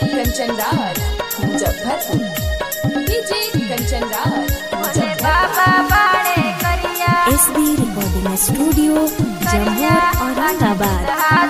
Kanchan Raj Muzaffarpur DJ Kanchan Raj Muzaffarpur S B recording studio Jammu Aurangabad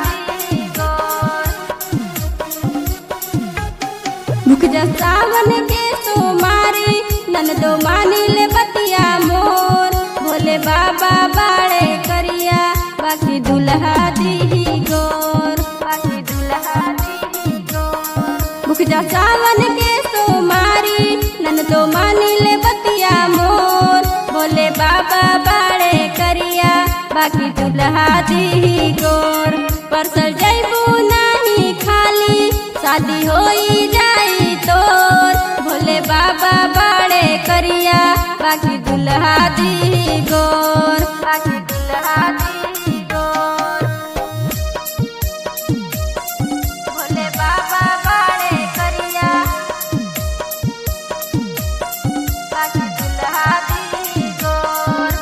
रुक जा सावन के सोमारी ननदो मानी ले बतिया मोर भोले बाबा बाड़े करिया बाकी दुल्हा दी गोर बाकी दुल्हा दी गोर रुक जा सावन के सोमारी ननदो मानी ले बतिया मोर भोले बाबा बाड़े करिया बाकी दुल्हा दी गोर परसल जैबू नहीं खाली शादी होई जाई तोर भोले बाबा बाड़े करिया बाकी दुल्हा दी गोर बाकी दुल्हा दी गोर भोले बाबा बाड़े करिया बाकी दुल्हा दी गोर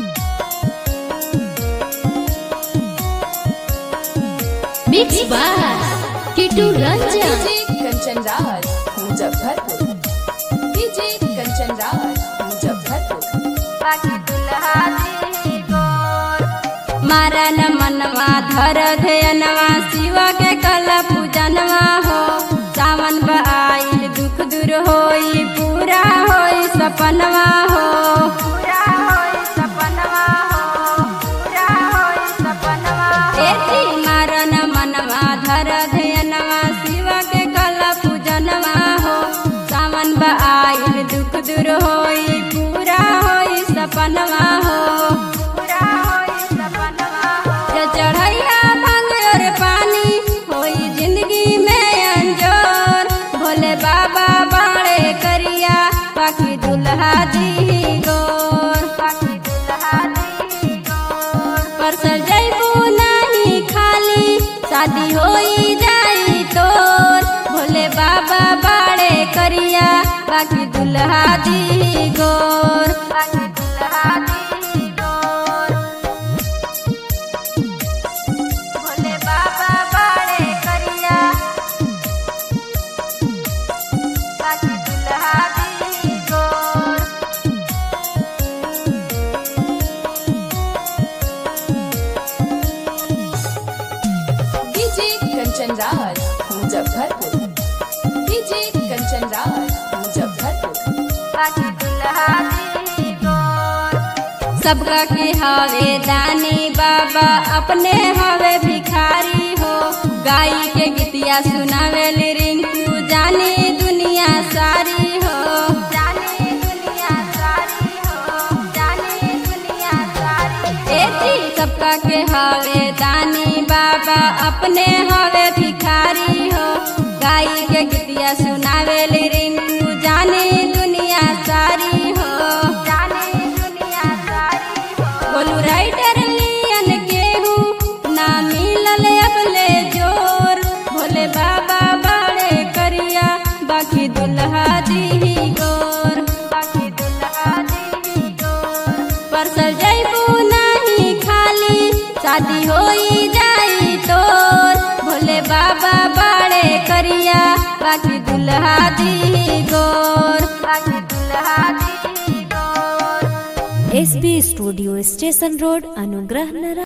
mix by Kitu Ranjan DJ Kanchan Raj Muzaffarpur DJ Kanchan Raj Muzaffarpur बाकी दुल्हा दी गोर मारन मनवा धर धयनवा शिवा के कल पूजनवा हो सावन आइल दुख दूर होई पूरा होई सपनवा हो पूरा होई सपनवा हो पूरा होई सपनवा एती मारन मनवा धर धयनवा शिवा के कल पूजनवा हो सावन आइल दुख दूर होई पूरा होई सपनवा हो पूरा होई सपनवा हो जे चढ़ैया भांग और पानी होई जिंदगी में अंजोर भोले बाबा बाड़े करिया बाकी दुल्हा दी गोर बाकी दुल्हा दी गोर परसल जैबू नहीं खाली शादी होई जाई तोर भोले बाबा बाड़े करिया बाकी दुल्हा दी गोर बाकी दुल्हा दी गोर भोले बाबा बाड़े करिया बाकी दुल्हा दी गोर डीजे कंचन राज मुजफ्फरपुर डीजे कंचन राज मुजफ्फरपुर बाकी दुल्हा दी गोर सबका के हवे दानी बाबा अपने हवे भिखारी हो गाई के गीतिया सुनावे रिंकू जानी दुनिया सारी हो जानी दुनिया सारी हो जानी दुनिया सारी एती सबका के हवे दानी बाबा अपने हवे भिखारी हो गाई के गीतिया सुनावे रिंकू जानी दुनिया सारी हो जानी दुनिया सारी हो बोलू राइटर लियन केहू ना मिलल अबले जोर भोले बाबा बाड़े करिया बाकी दुल्हा दी गोर बाकी दुल्हा दी गोर परसल जैबू नहीं खाली शादी होई जाई तोर भोले बाबा बाड़े करिया बाकी दुल्हा दी गोर बाकी दुल्हा दी गोर S B studio station road Anugrah नगर